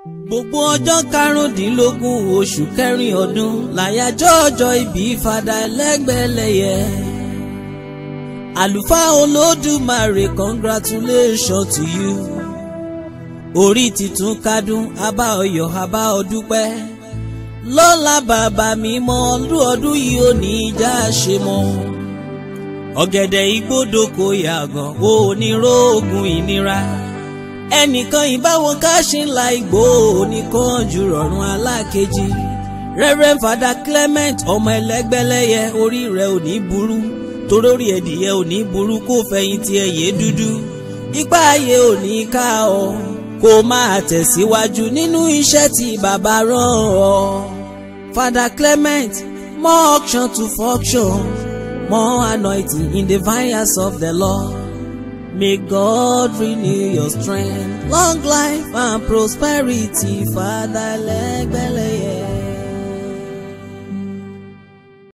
gbogbo ọjọ́ karùndínlógún oṣù kẹrin ọdún làyájọ́ ọjọ́ ìbí fada ẹlẹ́gbẹ̀lẹ́yẹ. àlùfáà olódùmarè congratulation to you. orí titun kádùn abá ọyọ̀ abá ọdúpẹ́. lọ́la bàbá mi mọ ọdún ọdún yìí ò ní í já ṣe mọ́. ọ̀gẹ̀dẹ̀ igbódò kò yàgàn ó ní róògùn ìnira ẹnìkan ìbáwọn káṣí ńlá igbó oníkan jù rọrùn alákejì Reverend Father Clement ọmọ ẹlẹgbẹlẹyẹ orí rẹ ò ní burú torórí ẹdìyẹ ò ní burú kó fẹ̀yìntì ẹyẹ dúdú ipá ayé ò ní ká ọ kó máa tẹ̀síwájú nínú iṣẹ́ tí bàbá rán ọ. Father Clement more auction to function more anointing in the vineyards of the Lord. May God renew your strength, long life and prosperity, Father Lẹ́gbẹ̀lẹ́.